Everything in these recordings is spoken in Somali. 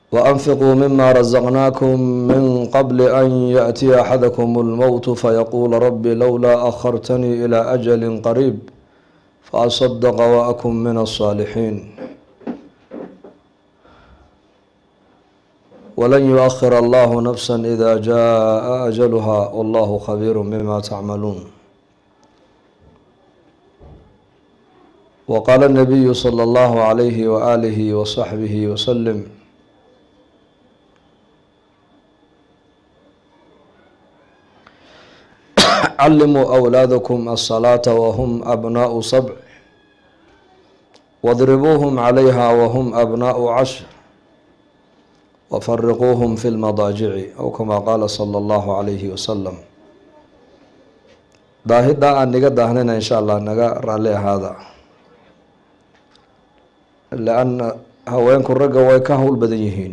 وأنفقوا مما رزقناكم من قبل أن يأتي أحدكم الموت فيقول رب لولا أخرتني إلى أجل قريب فأصدق وأكن من الصالحين ولن يؤخر الله نفسا إذا جاء أجلها والله خبير بما تعملون وقال النبي صلى الله عليه وآله وصحبه وسلم علموا أولادكم الصلاة وهم أبناء سبع واضربوهم عليها وهم أبناء عشر وفرقوهم في المضاجع أو كما قال صلى الله عليه وسلم daahiddaa aan niga daahnayna insha allah naga raalli ahaada lianna haweenku ragga way ka howl badan yihiin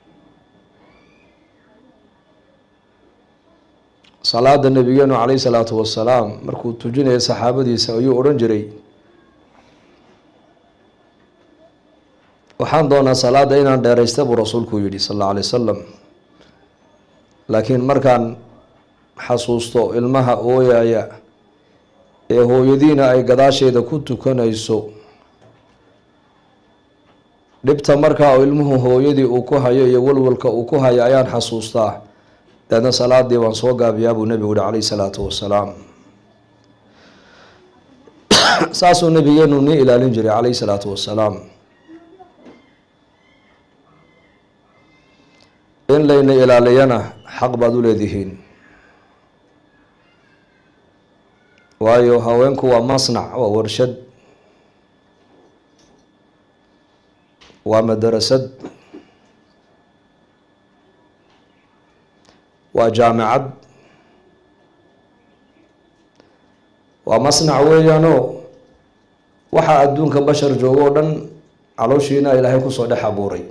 salaada nabigeenu caleyhi salaatu wasalaam markuu tujinaya saxaabadiisa ayuu odhan jiray waxaan doonaa salaada inaan dheeraysta buu rasuulku yidhi sal alla alay wasalam laakiin markaan xasuusto ilmaha ooyaya ee hooyadiina ay gadaasheeda ku tukanayso dhibta markaa oo ilmuhu hooyadii uu ku hayo iyo walwalka uu ku hayo ayaan xasuustaa deedna salaadii waan soo gaabiyaa buu nebigu yihi calayhi salaatu wasalaam saasuu nabigeenu nii ilaalin jiray calayhi salaatu wasalaam in layna ilaaliyana xaq baad u leedihiin waayo haweenku waa masnac waa warshad waa madarasad waa jaamicad waa masnac weeyaanoo waxaa adduunka bashar joogo o dhan calooshiina ilaahay kusoo dhex abuuray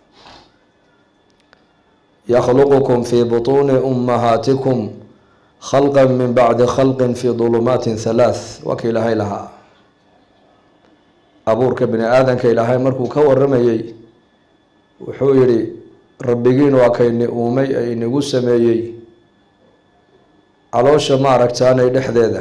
yakhluqukum fi butuuni ummahaatikum khalqa min bacdi khalqin fi dulumaatin halaath waa ka ilaahay lahaa abuurka bini aadanka ilaahay markuu ka waramayey wuxuu yihi rabbigiin waa kayni uumay ee inagu sameeyey caloosha ma aragtaanay dhexdeeda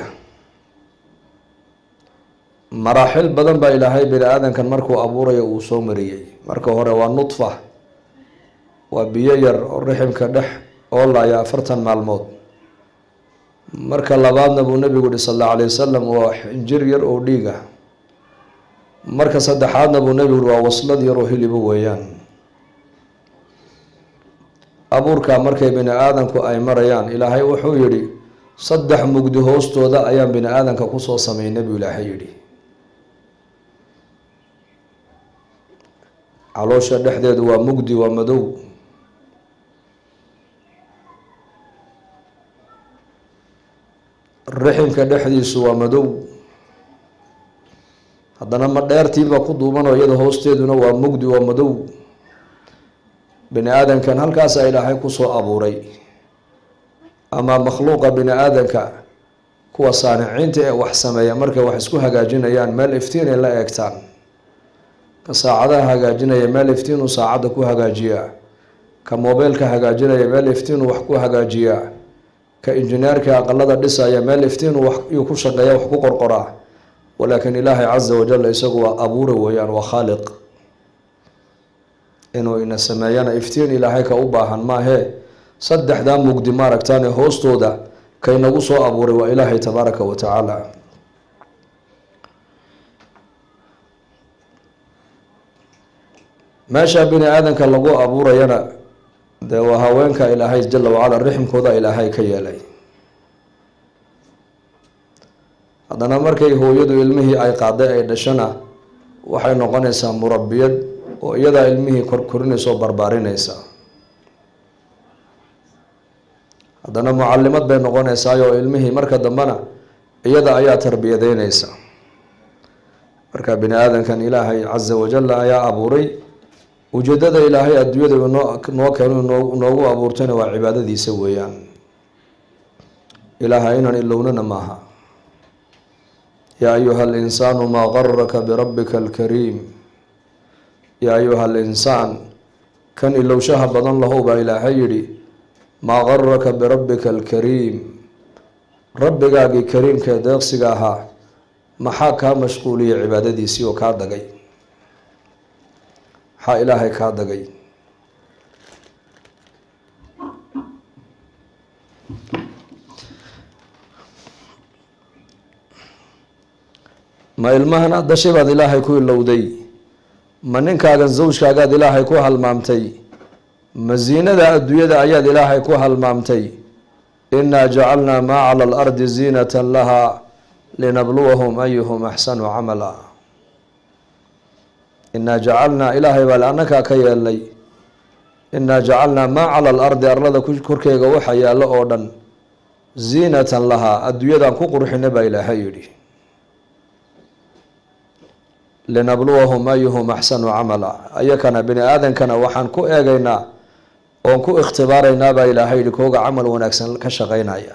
maraaxil badan baa ilaahay bini aadankan markuu abuurayo uu soo mariyey marka hore waa nudfa waa biyo yar oo riximka dhex oolaya afartan maalmood marka labaadna buu nabigu yihi sal alla alay wasalam waa xinjir yar oo dhiiga marka saddexaadna buu nabigu yihi waa waslad yar oo hilibo weeyaan abuurka markay bini aadanku ay marayaan ilaahay wuxuu yihi saddex mugdi hoostooda ayaan bini aadanka kusoo sameynay buu ilaahay yihi caloosha dhexdeedu waa mugdi waa madow riximka dhexdiisu waa madow haddana ma dheertiiba ku duubanoo iyada hoosteeduna waa mugdi waa madow bini aadankan halkaasaa ilaahay kusoo abuuray ama makhluuqa bini aadanka kuwa saaniciinta ee wax sameeya markay wax isku hagaajinayaan meel iftiin ay la eegtaan ka saacadaha hagaajinaya meel iftiinuu saacadda ku hagaajiyaa ka mobeylka hagaajinaya meel iftiinuu wax ku hagaajiyaa ka injineerka aqalada dhisaya meel iftiinuu wayuu ku shaqeeya wax ku qorqoraa walaakin ilaahay casa wajal isagu waa abuura weeyaan waa khaaliq inuu ina sameeyana iftiin ilaahay ka u baahan maahee saddexdaa mugdi maaragtaane hoostooda kaynagu soo abuuray waa ilaahay tabaaraka wa tacaala meesha bini aadanka lagu abuurayana dee waa haweenka ilaahay jala wacala riximkooda ilaahay ka yeelay haddana markay hooyadu ilmihii ay qaaday ay dhashana waxay noqonaysaa murabiyad oo iyadaa ilmihii korkorinaysa oo barbaarinaysa haddana mucalimad bay noqonaysaayoo ilmihii marka dambena iyada ayaa tarbiyadeynaysa marka bini aadankan ilaahay casa wajal ayaa abuuray ujeedada ilaahay adduunyada noo noo keeno noogu abuurtayna waa cibaadadiisa weeyaan ilaaha inaan ilownana maaha yaa ayuha alinsaanu maa garaka birabbika alkariim yaa ayuha alinsaan kan ilowshaha badan lahow baa ilaahay yidhi maa garaka birabbika alkariim rabbigaagii kariimkaee deeqsiga ahaa maxaa kaa mashquuliyay cibaadadiisii oo kaa dagay maxaa ilaahay kaa dagay ma ilmahan aad dashay baad ilaahay ku ilowday ma ninkaagan zawjkaagaad ilaahay ku halmaamtay ma ziinada adduunyada ayaad ilaahay ku halmaamtay inaa jacalnaa maa cala alardi ziinata lahaa linabluwahum ayuhum axsanu camala inaa jacalnaa ilaahay baa le annakaa ka yeelnay inaa jacalnaa maa cala alardi arlada korkeega waxa yaallo oo dhan ziinatan lahaa adduunyadaan ku qurxina baa ilaahay yidhi linabluwahum ayuhum axsanu camala ayakana bini aadankana waxaan ku eegaynaa oon ku ikhtibaaraynaa baa ilaahay yihi kooga camal wanaagsan ka shaqeynaya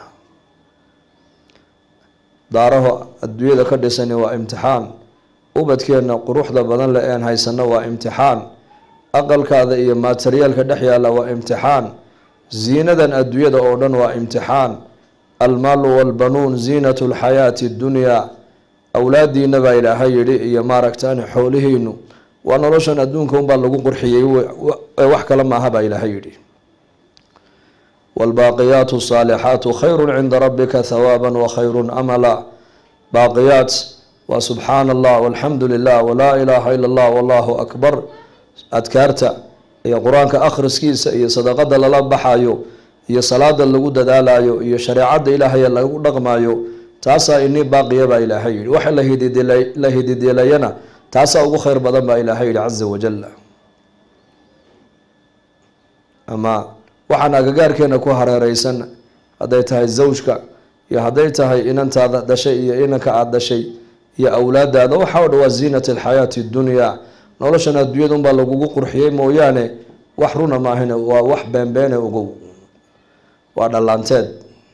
daaraho adduunyada ka dhisani waa imtixaan ubadkeenna quruxda badan le een haysano waa imtixaan aqalkaada iyo materiyaalka dhex yaalla waa imtixaan ziinadan adduunyada oo dhan waa imtixaan almaalu walbanuun ziinatu lxayaati ddunyaa awlaadiina baa ilaahay yidhi iyo maaragtaan xoolihiinu waa noloshan adduunka unbaa lagu qurxiyey wax kale maaha baa ilaahay yidhi waalbaaqiyaatu saalixaatu khayru cinda rabbika hawaaba wakhayru amala baaqiyaat waa subxaana allah walxamdu lilah walaa ilaaha ila allah wallahu akbar adkaarta iyo qur-aanka akhriskiisa iyo sadaqada lala baxayo iyo salaada lagu dadaalayo iyo shareecada ilaahay lagu dhaqmayo taasaa inii baaqiya baa ilaahay yihi waxa la hidideelayana taasaa ugu kheyr badan baa ilaahay yihi caza wajal ama waxaan agagaarkeena ku hareereysan hadday tahay zawjka iyo hadday tahay inantaada dhashay iyo inanka aada dhashay iyo awlaadaada waxa o dhan waa ziinat alxayaati ddunyaa noloshan adduunyada unbaa lagugu qurxiyey mooyaane wax runa maahine waa wax beenbeene ogow waa dhallaanteed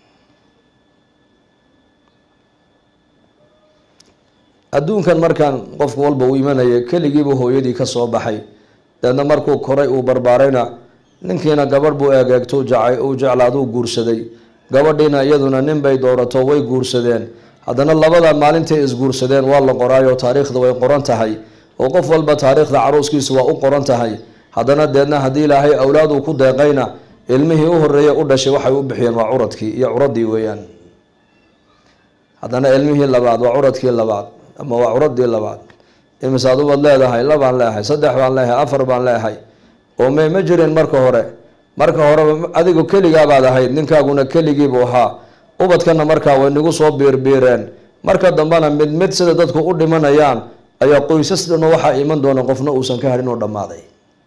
adduunkan markaan qofku walba uu imanaya keligiiba hooyadii ka soo baxay deedna markuu koray uu barbaarayna ninkiina gabadh buu eegeegto uu jeclaaduu guursaday gabadhiina iyaduna nin bay doorato way guursadeen haddana labada maalintay isguursadeen waa la qoraayo taariikhda way qoran tahay oo qof walba taariikhda caruuskiisa waa u qoran tahay haddana deedna haddii ilaahay awlaad uu ku deeqayna ilmihii u horeeya u dhashay waxay u bixiyeen waa curadkii iyo curadii weeyaan haddana ilmihii labaad waa curadkii labaad ama waa curadii labaad imisaad ubad leedahay labaan leehay saddex baan leehay afar baan leehay oo may ma jirin marka hore marka horeba adigu keligaabaad ahayd ninkaaguna keligiibuu ahaa ubadkana markaa way nagu soo biirbiireen marka dambena mid mid sida dadku u dhimanayaan ayaa qoysas dhano waxaa iman doona qofna uusan ka hadhin oo dhammaaday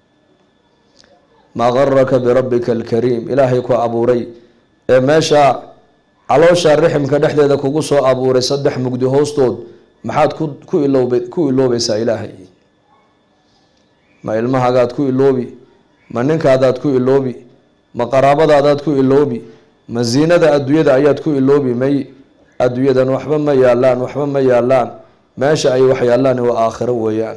maa garaka birabbika alkariim ilaahay ku abuuray ee meesha caloosha riximka dhexdeeda kugu soo abuuray saddex mugdi hoostood maxaad ku ku iloob ku iloobaysaa ilaahay ma ilmahagaad ku iloobi ma ninkaadaad ku iloobi ma qaraabadaadaad ku iloobi ma ziinada adduunyada ayaad ku iloobi may adduunyadan waxba ma yaalaan waxba ma yaalaan meesha ay wax yaalaan waa aakhiro weeyaan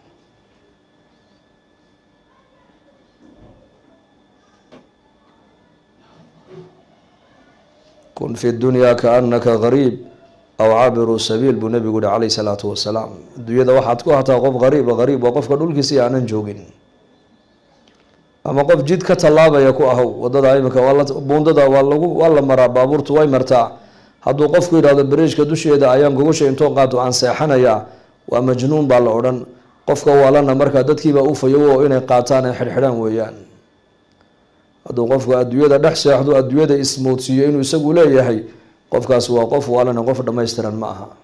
kun fi dunyaa kaanaka gariib aw caabiruu sabiil buu nabigu yihi calayhi salaatu wasalaam adduunyada waxaad ku hataa qof gariiba gariib waa qofka dhulkiisii aanan joogin ama qof jid ka tallaabaya ku ahow wadada imika buundada waa lagu waa la maraa baabuurtu way martaa hadduu qofku yidhahdo beriijka dusheeda ayaan gogosha intoo qaato aan seexanayaa waa majnuun baa la odhan qofka waalana markaa dadkiibaa u fayowo inay qaataan ay xidhxidhaan weeyaan hadduu qofku adduunyada dhex seexdo adduunyada ismoodsiiyo inuu isagu leeyahay qofkaas waa qof waalana qof dhammaystiran ma aha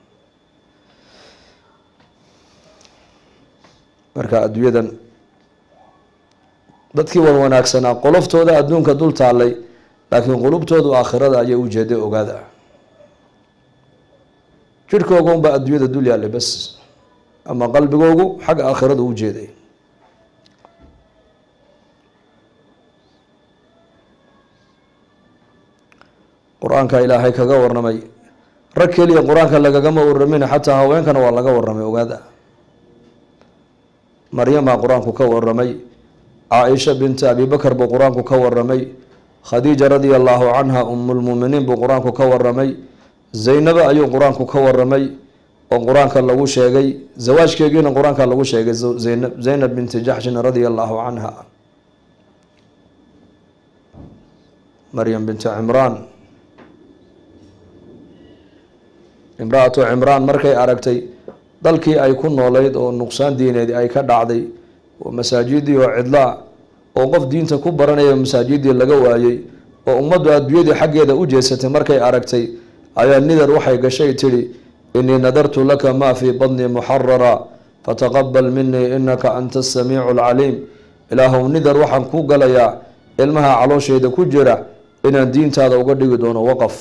marka adduunyadan dadkii wan wanaagsanaa qoloftooda adduunka dul taallay laakiin qulubtoodu aakhirada ayay ujeeday ogaada jirhkooga unbaa adduunyada dul yaallay bas ama qalbigoogu xagga aakhirada u jeeday qur-aanka ilaahay kaga warramay rag keliya qur-aanka lagagama warramin xataa haweenkana waa laga warramay ogaada maryamaa qur-aanku ka warramay caaisha binta abi bakar buu qur-aanku ka waramay khadiija radia allahu canha umulmuuminiin buu qur-aanku ka waramay zaynaba ayuu qur-aanku ka waramay oo qur-aanka lagu sheegay zawaajkeegiina qur-aanka lagu sheegay zaynab zaynab binti jaxshin radia allahu canha maryam binti cimraan imra-atu cimraan markay aragtay dalkii ay ku noolayd oo nuqsaan diineed ay ka dhacday oo masaajidii oo cidlaa oo qof diinta ku baranaya masaajidii laga waayey oo ummaddu adduunyadii xaggeeda u jeesatay markay aragtay ayaa nidar waxay gashay tidhi inii nadartu laka maa fii badnii muxarara fataqabal minii inaka anta asamiicu alcaliim ilaahow nidar waxaan ku galayaa ilmaha calooshayda ku jira inaan diintaada uga dhigi doono waqaf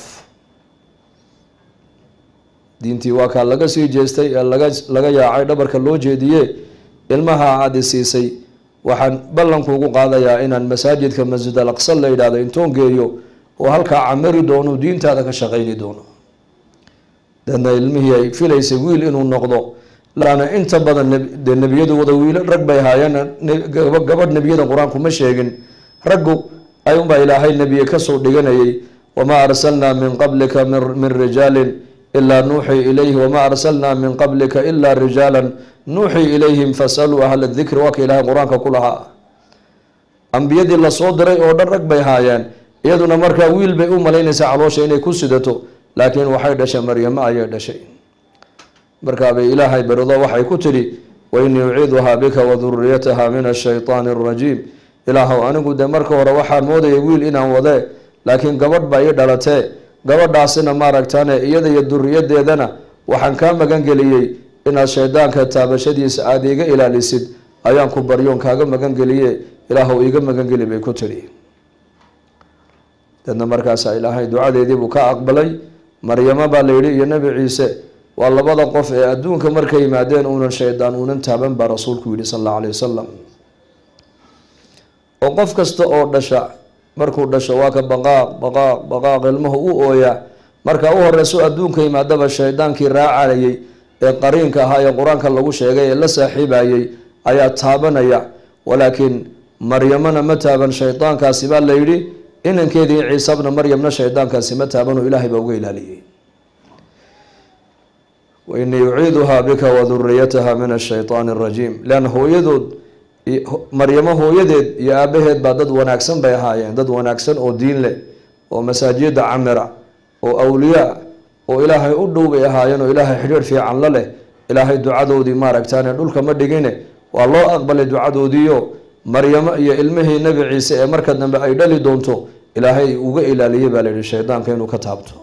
diintii waa kaa laga sii jeestay ee laga laga yaacay dhabarka loo jeediye ilmaha aada i siisay waxaan ballankuugu qaadayaa inaan masaajidka masjid al aqsa la yidhahdo intoon geeyo oo halkaa camari doono diintaada ka shaqayni doono deedna ilmihii ay filaysay wiil inuu noqdo laana inta badan dee nebiyadu wada wiilo rag bay haayeen gabadh nebiyada qur-aanku ma sheegin raggu ayuunbaa ilaahay nebiye kasoo dhiganayay wamaa arsalnaa min qablika min rijaalin ilaa nuuxii ilayhi wamaa arsalnaa min qablika ilaa rijaalan nuuxii ilayhim fasaluu ahla dikri waa ka ilaahay qur-aanka ku lahaa ambiyadii lasoo diray oo dhan rag bay haayeen iyaduna markaa wiil bay u malaynaysaa caloosha inay ku sidato laakiin waxay dhashay maryamo ayay dhashay markaabay ilaahay berido waxay ku tidhi wainii uciiduhaa bika waduriyataha min ashaytaani arajiim ilaahow anigu dee marka hore waxaan moodaya wiil inaan wadee laakiin gabadh baa ii dhalatee gabadhaasina maaragtaane iyada iyo duriyadeedana waxaan kaa magan geliyey inaad shaydaanka taabashadiisa aada iga ilaalisid ayaan ku baryoon kaaga magan geliye ilaahow iiga magangeli bay ku tidhi deedna markaasaa ilaahay ducadeediibuu ka aqbalay maryamo baa la yidhi iyo nebi ciise waa labada qof ee adduunka markay yimaadeen uunan shaydaan uunan taaban baa rasuulku yidhi sal allau alayh wasalam oo qof kasta oo dhasha markuu dhasho waa ka baqaaq baqaaq baqaaq ilmuhu u ooyaa marka u horeyso adduunka yimaadaba shaydaankii raacayay ee qariinka ahaa ee qur-aanka lagu sheegay ee la saaxiibayay ayaa taabanaya walaakiin maryamana ma taaban shaydaankaasi baa la yidhi inankeedii ciisabna maryamna shaydaankaasi ma taabanoo ilaahay baa uga ilaaliyey wainii uciiduhaa bika waduriyataha min ashaytaani arajiim leanna hooyadood maryamo hooyadeed iyo aabaheed baa dad wanaagsan bay ahaayeen dad wanaagsan oo diin leh oo masaajida camira oo awliyaa oo ilaahay u dhow bay ahaayeen oo ilaahay xidhiir fiican la leh ilaahay ducadoodii maaragtaane dhulka ma dhigine waa loo aqbalay ducadoodiio maryamo iyo ilmihii nebi ciise ee marka dambe ay dhali doonto ilaahay uga ilaaliyey baa layihi shaydaanka inuu ka taabto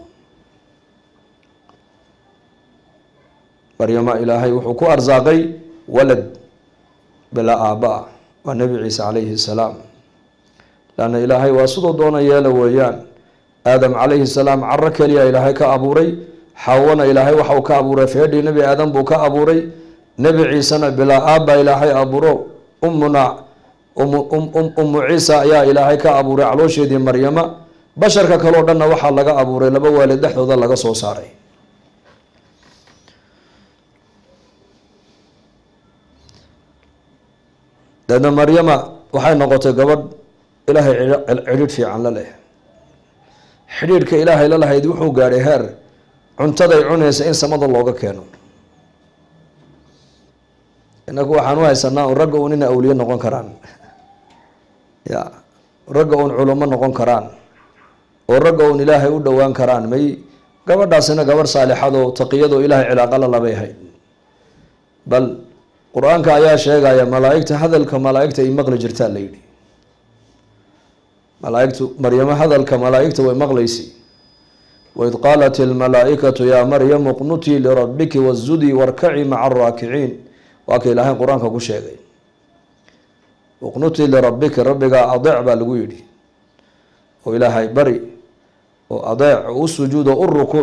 maryamo ilaahay wuxuu ku arsaaqay walad bilaa aabaa waa nebi ciise calayhi salaam laanna ilaahay waa sidoo doona yeela weeyaan aadam calayhi salaam caro keliya ilaahay ka abuuray xawana ilaahay waxau ka abuuray feedhii nebi aadam buu ka abuuray nebi ciisena bilaa aabbaa ilaahay abuuro ummuna ummu ciisa ayaa ilaahay ka abuuray caloosheedii maryama basharka kaleo dhanna waxaa laga abuuray laba waalid dhexdooda laga soo saaray deedna maryama waxay noqotay gabadh ilaahay cidhiidh fiican la leh xidhiidhka ilaahay la lahayd wuxuu gaadhay heer cuntaday cunaysa in samada looga keeno inaku waxaan u haysanaa un ragga un ina awliye noqon karaan ya ragga un culamo noqon karaan oo ragga un ilaahay u dhowaan karaan may gabadhaasina gabadh saalixadoo taqiyadoo ilaahay cilaaqala labay ahayd bal qur-aanka ayaa sheegaya malaaigta hadalka malaaigta ay maqli jirtaa la yidhi malaaigtu maryamo hadalka malaaigta way maqlaysi waid qaalat ilmalaaikatu yaa maryamu qnutii lirabbiki wasjudii warkaci maca araakiciin waa ka ilaahay qur-aanka ku sheegay uqnutii lirabbiki rabbigaa adeec baa lagu yidhi oo ilaahay bari oo adeec oo u sujuudo u rukuuc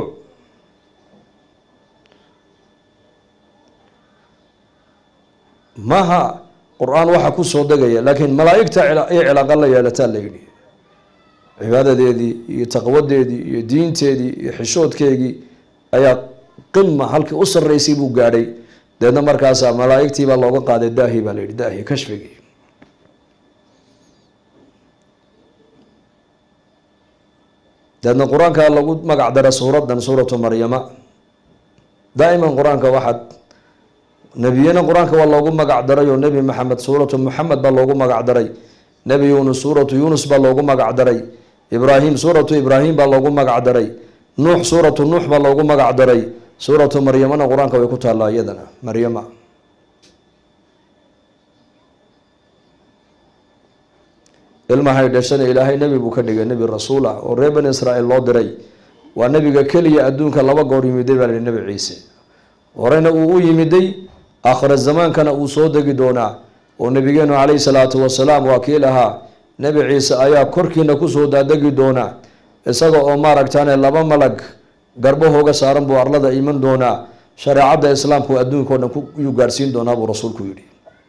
maha qur-aan waxa kusoo degaya laakiin malaaigta ay cilaaqa la yeelataa la yidhi cibaadadeedii iyo taqwadeedii iyo diinteedii iyo xishoodkeegii ayaa qima halkii u sarreysay buu gaadhay deedna markaasaa malaaigtii baa looga qaaday daahi baa la yidhi daahi kashfigii deedna qur-aanka lagu magac dara suuradan suuratu maryama daa'iman qur-aanka waxaad nebiyana qur-aanka waa loogu magac daray oo nebi maxamed suuratu muxamed baa loogu magac daray nebi yuunus suuratu yuunus baa loogu magac daray ibraahim suuratu ibraahim baa loogu magac daray nuux suuratu nuux baa loogu magac daray suuratu maryamana qur-aanka way ku taallaa iyadana maryama ilmahay dhashana ilaahay nebi buu ka dhigay nebi rasuul ah oo reer bani israa'iil loo diray waa nebiga keliya adduunka laba goor yimiday baa la yihi nebi ciise horeyna uu u yimiday aakhira zamaankana uu soo degi doonaa oo nabigeenu calayhi salaatu wasalaam waa kii lahaa nebi ciise ayaa korkiina kusoo daadegi doonaa isaga oo maaragtaane laba malag garbahooga saaran buu arlada iman doonaa shareecadda islaamku adduunka o dhan yuu gaadhsiin doonaa buu rasuulku yidhi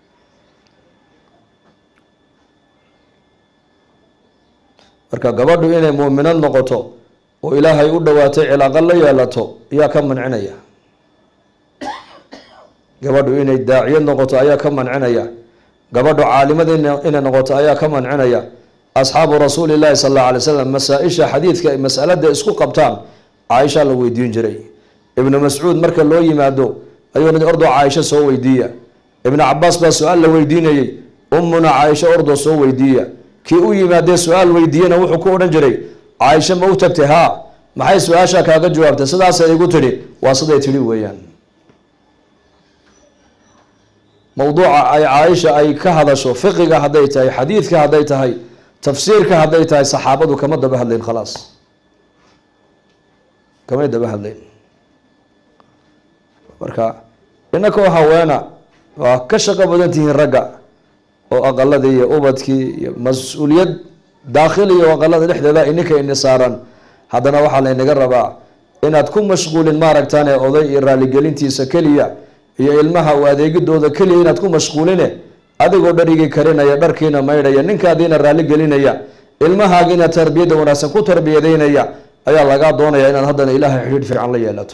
marka gabadhu inay muuminad noqoto oo ilaahay u dhawaatay cilaaqo la yeelato ayaa ka mancinaya gabadhu inay daaciyad noqoto ayaa ka mancinaya gabadhu caalimad inay noqoto ayaa ka mancinaya asxaabu rasuuli llahi sal alla alay slam masaa-isha xadiidka ay masalada isku qabtaan caaisha la weydiin jiray ibnu mascuud marka loo yimaado ayuu ni ordo caaisho soo weydiiya ibnu cabaas baa su-aal la weydiinayey ummuna caaisho ordo soo weydiiya kii u yimaadee su-aal weydiiyena wuxuu ku odhan jiray caaisho ma u tagtay haa maxay su-aasha kaaga jawaabtay sidaasay igu tidhi waa siday tidhi weeyaan mowduuca ay caaisha ay ka hadasho fiqiga hadday tahay xadiidka hadday tahay tafsiirka hadday tahay saxaabadu kama daba hadlayn khalaas kamay daba hadlayn marka inakoo haweena waa ka shaqo badan tihiin ragga oo aqaladii iyo ubadkii iyo mas-uuliyad daakhiliya oo aqalada dhexdeeda ininka ini saaran haddana waxaa laynaga rabaa inaad ku mashquulin maaragtaan ee oday iyo raaligelintiisa keliya iyo ilmaha u adeegidooda keliya inaad ku mashquuline adigoo dharigii karinaya dharkiina maydhaya ninkaadiina raali gelinaya ilmahaagiina tarbiyadda wanaagsan ku tarbiyadeynaya ayaa lagaa doonaya inaad haddana ilaahay xidhiidh fiican la yeelato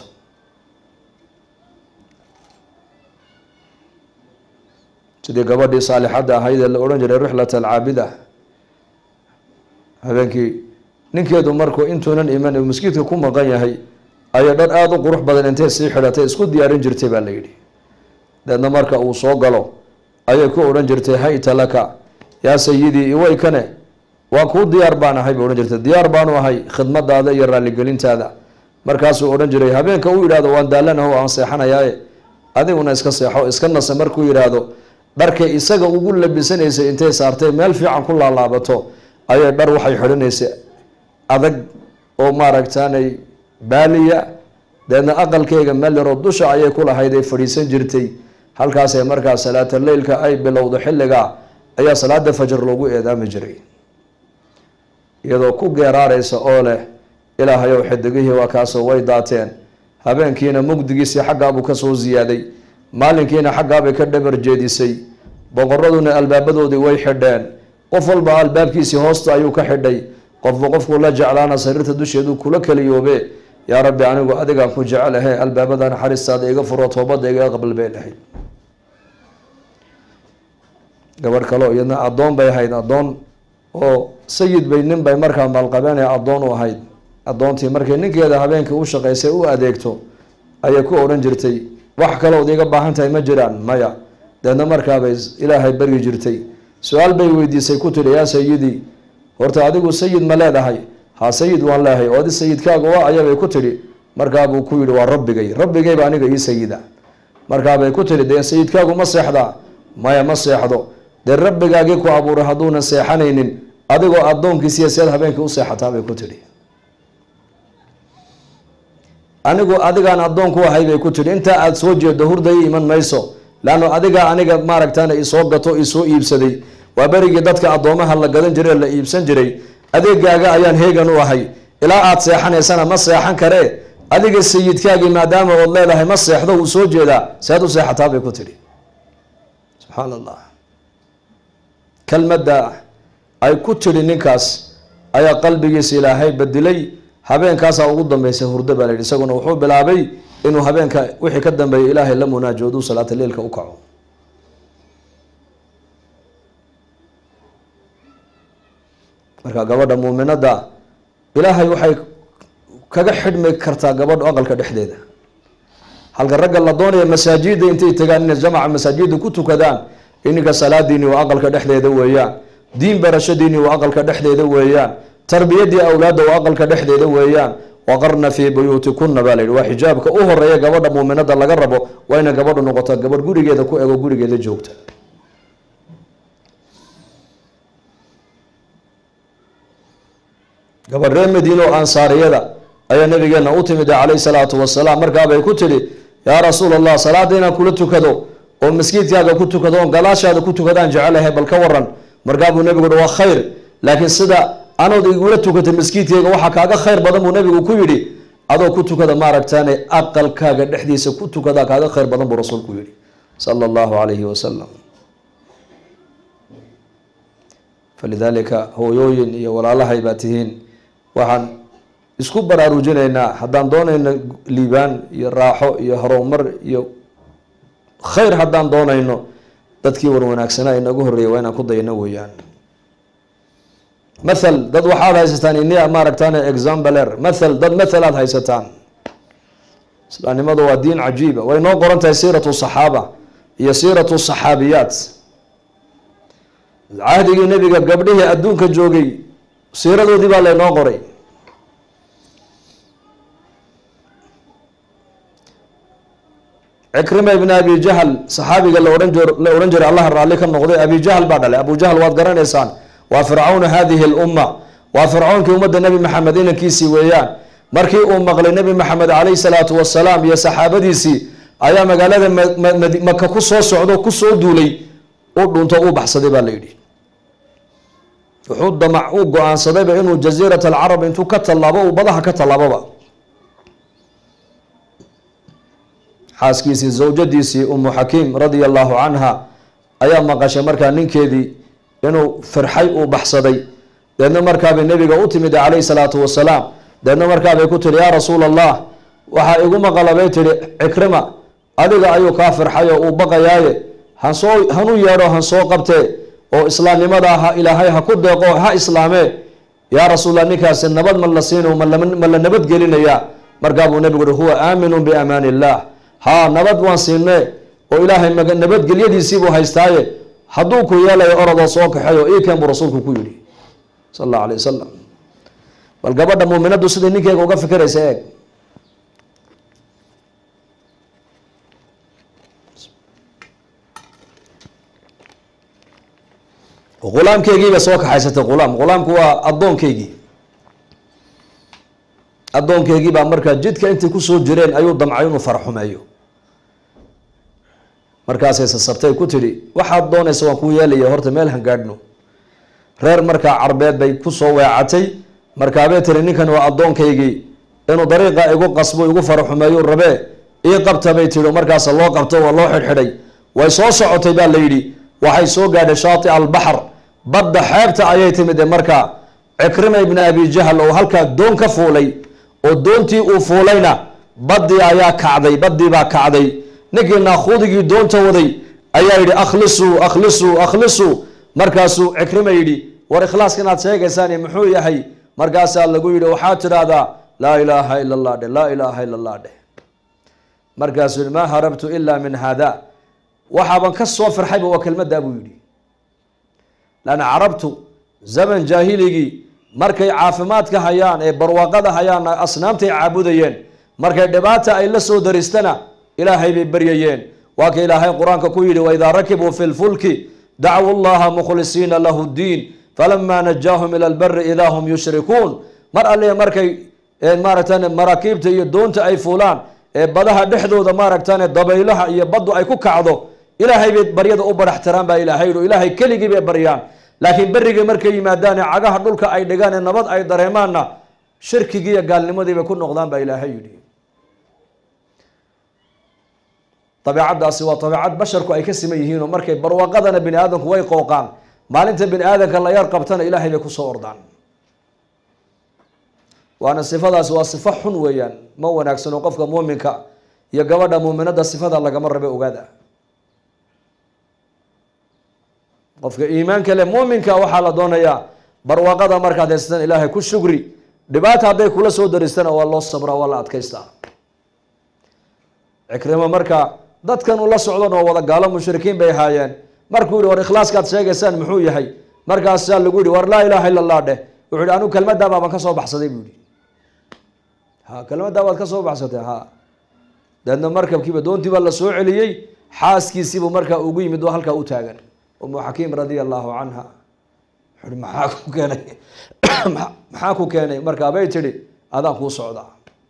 sidii gabadhii saalixadda ahayd ee la odhan jiray rixlat alcaabida habeenkii ninkeedu markuu intuunan iman uu maskiidka ku maqan yahay ayay dhar aada u qurux badan intay sii xidhatay isku diyaarin jirtay baa la yidhi deedna marka uu soo galo ayay ku odhan jirtay hayta laka yaa sayidii iwaykane waa kuu diyaar baan ahay bay odhan jirtay diyaar baanu ahay khidmadaada iyo raaligelintaada markaasuu odhan jiray habeenka uu yidhahdo waan daalanaho aan seexanayaaye adiguna iska seexo iska nasa markuu yidhaahdo dharkay isaga ugu labisanaysay intay saartay meel fiican ku laalaabato ayay dhar waxay xidhanaysay adag oo maaragtaanay baaliya deedna aqalkeyga meel yaroo dusha ayay ku lahayd ay fadhiisan jirtay halkaasay markaa salaata leylka ay bilowdo xilligaa ayaa salaada fajar loogu eedaami jiray iyadoo ku geeraaraysa oo leh ilaahayow xidigihii waa kaasoo way daateen habeenkiina mugdigiisii xaggaabuu kasoo ziyaaday maalinkiina xaggaabay ka dhabar jeedisay boqoraduna albaabadoodii way xidheen qof walba albaabkiisii hoosta ayuu ka xidhay qofba qofkuu la jeclaana sariirta dusheedu kula keliyoobe yaa rabbi anigu adigaan ku jecelahe albaabada naxariistaada iga furo toobadda iga aqbal bay lahayd gabadh kaleo iyadna addoon bay ahayd addoon oo sayid bay nin bay markaa maalqabeenee addoon u ahayd addoontii markay ninkeeda habeenkii u shaqaysay u adeegto ayay ku odhan jirtay wax kalood iga baahan tahay ma jiraan maya deedna markaabay ilaahay baryi jirtay su-aal bay weydiisay ku tidhi yaa sayidii horta adigu sayid ma leedahay ha sayid waan leehay oo adi sayidkaaga waa ayabay ku tidhi markaabuu ku yidhi waa rabbigay rabbigayba aniga ii sayida markaabay ku tidhi dee sayidkaagu ma seexdaa maya ma seexdo dee rabbigaagii ku abuuray hadduunan seexanaynin adigoo addoonkiisiiya seed habeenkii u seexataa bay ku tidhi anigu adigaan addoon ku ahay bay ku tidhi intaa aada soo jeedo hurday iman mayso leanno adigaa aniga maaragtaana isoo gato isoo iibsaday waa berigii dadka addoomaha la gadan jiray la iibsan jiray adeegaaga ayaan heegan u ahay ilaa aada seexanaysana ma seexan karee adiga sayidkaagii maadaama ood leedahay ma seexdo wuu soo jeedaa seed u seexataa bay ku tidhi subxaan allah kelmadda ay ku tidhi ninkaas ayaa qalbigiisa ilaahay badilay habeenkaasaa ugu dambeysay hurdo baa la yidhi isaguna wuxuu bilaabay inuu habeenka wixii ka dambeeyay ilaahay la munaajoodu salaata leilka u kaco marka gabadha muuminadda ilaahay waxay kaga xidhmi kartaa gabadhu aqalka dhexdeeda halka ragga la doonaya masaajida intay tagaan inay jamaca masaajida ku tukadaan ininka salaadiini waa aqalka dhexdeeda weeyaan diin barashadiini waa aqalka dhexdeeda weeyaan tarbiyadii awlaadda waa aqalka dhexdeeda weeyaan waqarna fii buyuutikuna baa la yidhi waa xijaabka u horeeya gabadha muuminada laga rabo waa inay gabadhu noqoto gabadh gurigeeda ku ego gurigeeda joogta gabadh reer madiina oo ansaariyada ayaa nabigeena u timid calayhi salaatu wasalaam markaabay ku tidhi yaa rasuul allah salaada inaan kula tukado oo maskiidkaaga ku tukado oon galaashaada ku tukadaan jecelahay bal ka waran markaabuu nabigu hi waa khayr laakiin sida anood igula tukatay maskiidkayga waxaa kaaga khayr badan buu nabigu ku yidhi adoo ku tukada maaragtaane aqalkaaga dhexdiisa ku tukadaa kaaga khayr badan buu rasuulku yihi sala allahu calayhi wasalam falidaalika hooyooyin iyo walaalahay baa tihiin waxaan isku baraarujinaynaa haddaan doonayno liibaan iyo raaxo iyo horumar iyo khayr haddaan doonayno dadkii war wanaagsanaa inagu horreeyay waa inaan ku dayno weeyaan mathal dad waxaad haysataan inia maaragtaan exambaler mathal dad mathal aad haysataan islaamnimadu waa diin cajiiba way noo qoran tahay siiratu saxaaba iyo siiratu saxaabiyaat cahdigii nebiga gabdhihii adduunka joogay siiradoodii baa laynoo qoray cikrima ibn abi jahl saxaabiga laohan la odhan jiray allah raalli ka noqday abi jahl baa dhalay abu jahl waad garanaysaan waa fircawna hadihi lumma waa fircawnkii ummadda nebi maxamed inankiisii weeyaan markii uu maqlay nebi maxamed calayhi salaatu wasalaam iyo saxaabadiisii ayaa magaalada maka ku soo socdo kusoo duulay u dhunto u baxsaday baa la yidhi wuxuu damac u go-aansadayba inuu jaziirat alcarab intuu ka tallaabo uu badaha ka tallaaboba xaaskiisii zawjadiisii umu xakiim radia allahu canha ayaa maqashay markaa ninkeedii inuu firxay uu baxsaday deedna markaabay nebiga u timid calayhi salaatu wasalaam deedna markaabay ku tihi yaa rasuula allah waxaa igu maqalabay tihi cikrima adiga ayuu kaa firxay oo uu baqayaaye hansoo hanu yeedho hansoo qabtee oo islaamnimada ha ilaahay ha ku deeqo ha islaamee yaa rasuulallah ninkaasi nabad ma la siino ma la nabadgelinayaa markaabuu nebigu uhi huwa aaminun biamaan illah haa nabad waan siinee oo ilaahay nabadgelyadiisiibuu haystaaye hadduu ku yeelayo orodoo soo kaxeeyo iiken buu rasuulku ku yidhi sal allahu alay wasalam bal gabadha muuminaddu siday ninkeega uga fikiraysa eeg ghulaamkeygiiba soo kaxaysatay ghulaam ghulaamku waa addoonkeygii addoonkeygii baa markaa jidka intay kusoo jireen ayuu damcay inuu farxumeeyo markaasay sasabtay ku tidhi waxaad doonaysa waan kuu yeelaya horta meel hangaadhno reer markaa carbeed bay kusoo weecatay markaabay tiri ninkan waa addoonkaygii inuu dariiqa igu qasbo igu faraxumeeyo rabee ii qabta bay tihi markaas loo qabto waa loo xidhxidhay way soo socotay baa la yidhi waxay soo gaadhay shaati albaxr badda xeebta ayay timid markaa cikrima ibni abi jahl oo halkaa doon ka fuulay oo doontii uu fuulayna baddii ayaa kacday baddii baa kacday ninkii naakuudigii doonta waday ayaa yidhi akhlisuu akhlisuu akhlisuu markaasuu cikrima yidhi war ikhlaaska inaad sheegaysaan muxuu yahay markaasaa lagu yidhi waxaad tidhaahdaa laa ilaaha ila allah dheh laa ilaaha ila allah dheh markaasuu yidhi maa harabtu ila min haada waxaaban ka soo firxayba waa kelmaddaa buu yidhi laanna carabtu zaman jaahiligii markay caafimaadka hayaan ee barwaaqada hayaan asnaamtay caabudayeen markay dhibaata ay la soo daristana ilaahay bay baryayeen waa ka ilaahay qur-aanka ku yidhi waidaa rakibuu fi lfulki dacwu llaha mukhlisiina lahu ddiin falamaa najaahum ila lbari idaa hum yushrikuun mar alle markay maaragtan maraakiibta iyo doonta ay fuulaan ee badaha dhexdooda maaragtan dabaylaha iyo baddu ay ku kacdo ilaahay bay baryada u baraxtiraan baa ilaahay yidhi ilaahay keligii bay baryaan laakiin berrigii markay yimaadaan ee cagaha dhulka ay dhigaan ee nabad ay dareemaanna shirkigii iyo gaalnimadii bay ku noqdaan baa ilaahay yidhi dabeecaddaasi waa dabeecad basharku ay ka siman yihiin oo markay barwaaqadana bini aadamku way qooqaan maalinta bini aadamka la yar qabtana ilaahay bay kusoo ordaan waana sifadaasi waa sifo xun weeyaan ma wanaagsano qofka muuminka iyo gabadha muuminada sifada lagama rabe ogaada qofka iimaanka leh muuminka waxaa la doonayaa barwaaqada markaad haysatan ilaahay ku shugri dhibaata hadday kula soo daristana waa loo sabraa waa la adkaystaa cikrimo marka dadkan ula socdan oo wada gaalo mushrikiin bay ahaayeen markuu yihi war ikhlaaskaad sheegaysaan muxuu yahay markaasaa lagu yihi war laa ilaaha illa allah dheh wuxuu yihi anigu kelmaddaa baaban ka soo baxsaday buu yihi ha kelmaddaa baad ka soo baxsatay ha deedna markabkiiba doontii baa la soo celiyey xaaskiisiibuu markaa ugu yimid oo halkaa u taagan umu xakiim radia allahu canha wuxuuhi maxaa ku keenay maxaa ku keenay markaa bay tidhi adaan kuu socdaa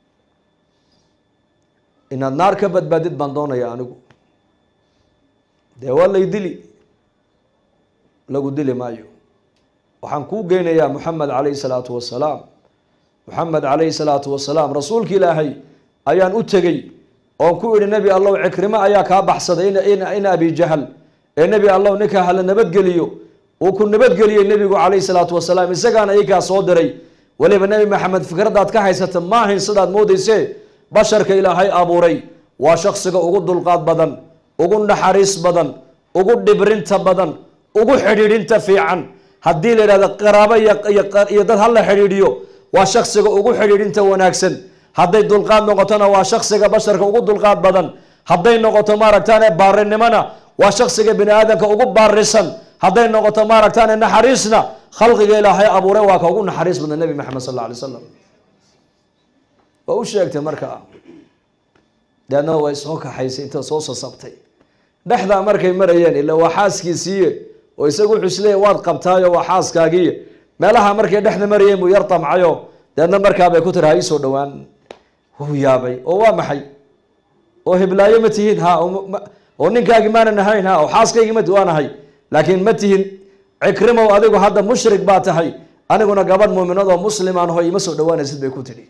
inaad naar ka badbaadid baan doonaya anigu dee waa lay dili lagu dili maayo waxaan kuu geynayaa moxamed calayhi salaatu wasalaam moxamed calayhi salaatu wasalaam rasuulki ilaahay ayaan u tegey oon ku idhi nebi allow cikrimo ayaa kaa baxsaday in abi jahal ee nebi allow ninkaa hala nabadgeliyo uu ku nabadgeliyey nebigu calayhi salaatu wasalaam isagaana ikaa soo diray weliba nebi maxamed fikraddaad ka haysata maahayn sidaad moodayse basharka ilaahay abuuray waa shaksiga ugu dulqaad badan ugu naxariis badan ugu dhibrinta badan ugu xidhiidhinta fiican haddii la yidhahdo qaraabo iyo dad hala xidhiidhiyo waa shaksiga ugu xidhiidhinta wanaagsan hadday dulqaad noqotona waa shaksiga basharka ugu dulqaad badan hadday noqoto maaragtaane baarinimona waa shaksiga bini aadamka ugu baarisan hadday noqoto maaragtaane naxariisna khalqiga ilaahay abuuray waa ka ugu naxariis badan nebi maxamed sal alla alay slam waa u sheegtay markaa deedna way soo kaxaysay inta soo sasabtay dhexdaa markay marayeen ila waa xaaskiisiiye oo isagu wuxuu isleeyahy waad qabtaayo waa xaaskaagiiye meelaha markay dhexda marayeen buu yar tamcayo deedna markaabay ku tiri ha iisoo dhowaan wuu yaabay oo waa maxay oo hiblaayo ma tihiin ha oo ninkaagi maanan ahayn ha oo xaaskaygi ma waa nahay laakiin ma tihin cikrimow adigu hadda mushrik baa tahay aniguna gabadh muuminadoo muslimaan ho ima soo dhawaanaysid bay ku tidhi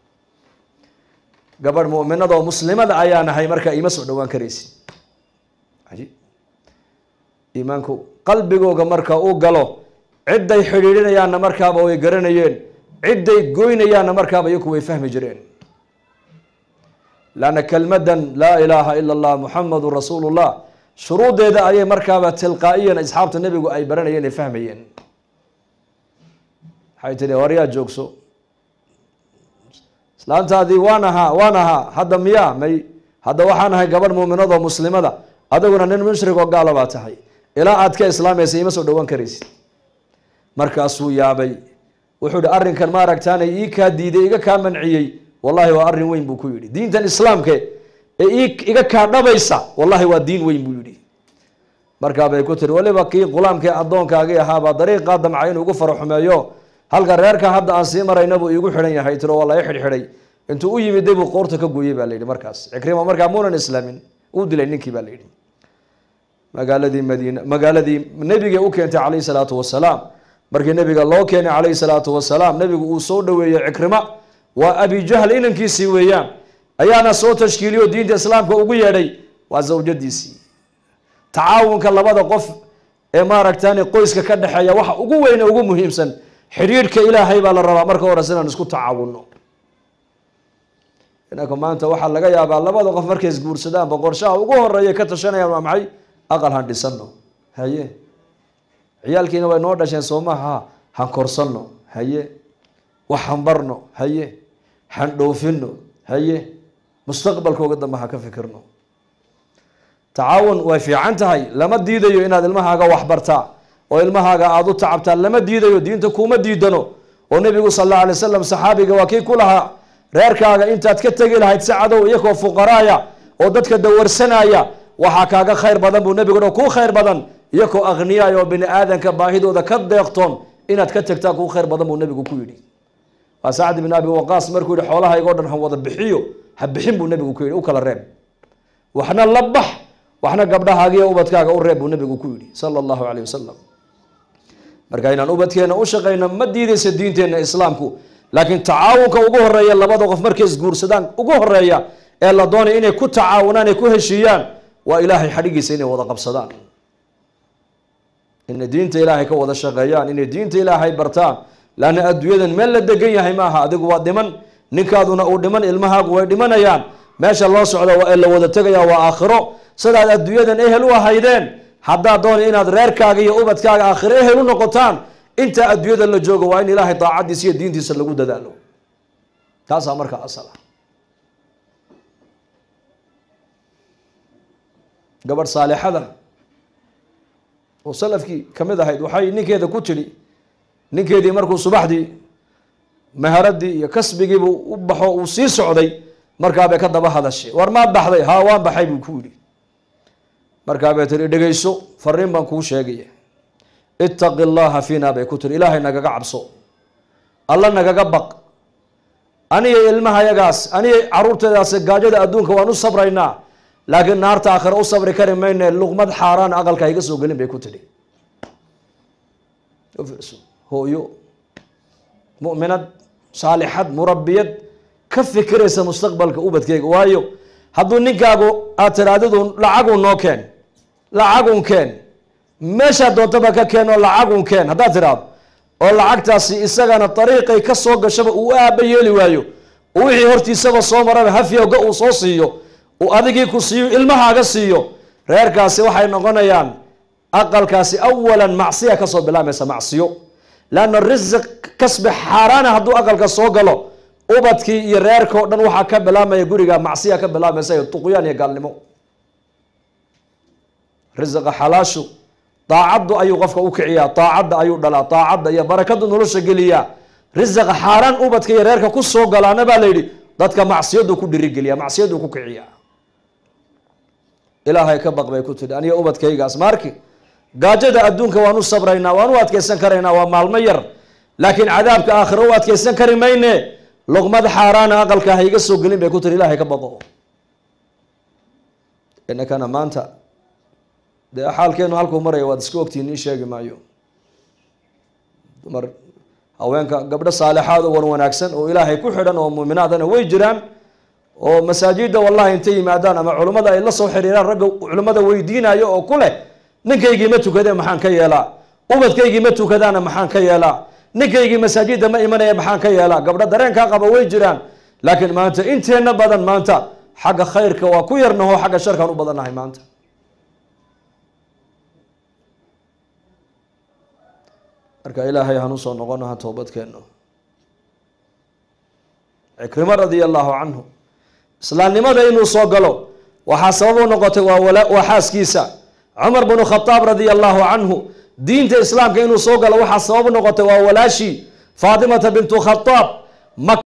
gabadh muminadoo muslimada ayaa nahay markaa ima soo dhowaan karaysid iimaanku qalbigooga marka uu galo cidday xidhiidhinayaanna markaaba way garanayeen cidday goynayaanna markaaba iyaku way fahmi jireen lanna kelmadan laa ilaaha ila allah muxamadun rasuulu llah shuruudeeda ayay markaaba tilqaa'iyan asxaabta nebigu ay baranayeen ay fahmayeen waxay tihi waryaa joogso islaantaadii waan ahaa waan ahaa hadda miyaa may hadda waxaan ahay gabadh muuminadoo muslimada adiguna nin mushrig oo gaala baa tahay ilaa aad ka islaamaysa ima soo dhowaan karaysid markaasuu yaabay wuxuu ihi arrinkan maaragtaana ii kaa diiday iga kaa manciyey wallahi waa arrin weyn buu ku yidhi diintan islaamke ee ii iga kaa dhabaysa wallahi waa diin weyn buu yidhi markaabay ku tiri waliba kii qulaamkii addoonkaagii ahaabaa dariiqaa damcay inuu igu faro xumeeyo halka reerka hadda aan sii marayna buu iigu xidhan yahay tiro waa la i xidhxidhay intuu u yimiday buu qoorta ka gooyey baa la yidhi markaas cikrima markaa muunan islaamin uu dilay ninkii baa la yidhi magaaladii madiina magaaladii nebigay u keentay calayhi salaatu wasalaam markii nebiga loo keenay calayhi salaatu wasalaam nebigu uu soo dhoweeyey cikrima waa abi jahl inankiisii weeyaan ayaana soo tashkiiliyo diinta islaamka ugu yeedhay waa zawjadiisii tacaawunka labada qof ee maaragtani qoyska ka dhexeeya waxa ugu weyne ugu muhiimsan xidhiidhka ilaahay baa la rabaa marka hores inaan isku tacaawunno inanka maanta waxaa laga yaabaa labada qof markay isguursadaan boqorshaha ugu horeeya ka tashanayaan waa maxay aqal han dhisano haye ciyaalkiina way noo dhasheen soomaha han korsanno haye wax hanbarno haye han dhoofino haye mustaqbalkooga dambe ha ka fikirno tacaawun way fiican tahay lama diidayo inaad ilmahaaga waxbartaa oo ilmahaaga aada u tacabtaa lama diidayo diinta kuma diidano oo nebigu sal alla alay wasalam saxaabiga waa kii ku lahaa reerkaaga intaad ka tegi lahayd si cadow iyakoo fuqaraaya oo dadka dawarsanaya waxaa kaaga khayr badan buu nebigu dho kuu khayr badan iyakoo akhniyaaya oo bini aadanka baahidooda ka deeqtoon inaad ka tegtaa kuu khayr badan buu nebigu ku yidhi waa sacd bin abi waqaas markuu yihi xoolahaygo dhan ha wada bixiyo ha bixin buu nebigu ku yidhi u kala reeb waxna la bax waxna gabdhahaagiyo ubadkaaga u reeb buu nebigu ku yidhi sala allahu caleyh wasalam marka inaan ubadkeena u shaqayno ma diidaysa diinteenna islaamku laakiin tacaawunka ugu horeeya labada qof markay isguursadaan ugu horeeya ee la doonay inay ku tacaawunaan ay ku heshiiyaan waa ilaahay xadhigiisa inay wada qabsadaan inay diinta ilaahay ka wada shaqeeyaan inay diinta ilaahay bartaan laanna adduunyadan meel la degan yahay maaha adigu waa dhiman ninkaaduna uu dhiman ilmahaagu way dhimanayaan meesha loo socda waa la wada tegaya waa aakhiro sidaad adduunyadan ehel u ahaydeen haddaad doona inaad reerkaaga iyo ubadkaaga aakhiro ehel u noqotaan inta adduunyada la joogo waa in ilaahay daacaddiisa iyo diintiisa lagu dadaalo taasaa markaa asal ah gabadh saalixada oo salafkii ka mid ahayd waxay ninkeeda ku tidhi ninkeedii markuu subaxdii maharadii iyo kasbigiibuu u baxo uu sii socday markaabay ka daba hadashay war maad baxday haa waan baxay buu ku yidhi markaabay tiri dhegayso fariin baan kuu sheegaya ittaqi llaha fiina bay ku tiri ilaahay nagaga cabso alla nagaga baq aniga ilmahayagaas aniga caruurteedaas gaajada adduunka waan u sabraynaa laakiin naarta aakhira u sabri kari mayne luqmad xaaraan aqalka iga soo gelin bay ku tidhi hooyo mu'minad saalixad murabiyad ka fikiraysa mustaqbalka ubadkeyga waayo hadduu ninkaagu aad tiraadidu lacagun noo keen lacagun keen meeshaa doontaba ka keen oo lacagun keen haddaad tiraado oo lacagtaasi isagana dariiqay ka soo gashaba uu aaba yeeli waayo oo wixii hortiisaba soo maraba hafyowga uu soo siiyo uu adigii ku siiyo ilmahaaga siiyo reerkaasi waxay noqonayaan aqalkaasi awalan macsiya kasoo bilaamaysa macsiyo leanna risiq kasbi xaaraana hadduu aqalka soo galo ubadkii iyo reerka o dhan waxaa ka bilaamaya guriga macsiya ka bilaamaysa iyo tuqyaan iyo gaalnimo risiqa xalaashu daacaddu ayuu qofka u kiciyaa daacadda ayuu dhalaa daacadda iyo barakadu nolosha geliyaa risiqa xaaraan ubadka iyo reerka ku soo galaana baa la yidhi dadka macsiyadu ku dhirigeliya macsiyadu ku kiciya ilaahay ka baq bay ku tidhi aniga ubadkaygaas maarki gaajada adduunka waan u sabraynaa waan u adkeysan karaynaa waa maalmo yar laakiin cadaabka aakhira u adkeysan kari mayne luqmad xaaraana aqalka ha iga soo gelin bay ku tiri ilaahay ka baqo inakana maanta dee xaalkeenu halkuu maraya waad iska ogtiin ii sheegi maayo dumar haweenka gabdho saalixaad oo wan wanaagsan oo ilaahay ku xidhan oo muuminaadana way jiraan oo masaajida wallahi intay yimaadaan ama culummada ay la soo xiriiraan ragga culummada weydiinayo oo ku leh ninkaygii ma tukadee maxaan ka yeelaa ubadkaygii ma tukadaana maxaan ka yeelaa ninkaygii masaajida ma imanaya maxaan ka yeelaa gabdho dareenkaa qaba way jiraan laakiin maanta inteenna badan maanta xagga khayrka waa ku yarnaho xagga sharkaan u badannahay maanta marka ilaahay hanu soo noqonaha toobadkeenno cikrimo radia allahu canhu islaamnimada inuu soo galo waxaa sabab u noqotay waa xaaskiisa cumar bnu khadaab radia allahu canhu diinta islaamka inuu soo galo waxaa sabab u noqotay waa walaashii faatimata bintu khadaab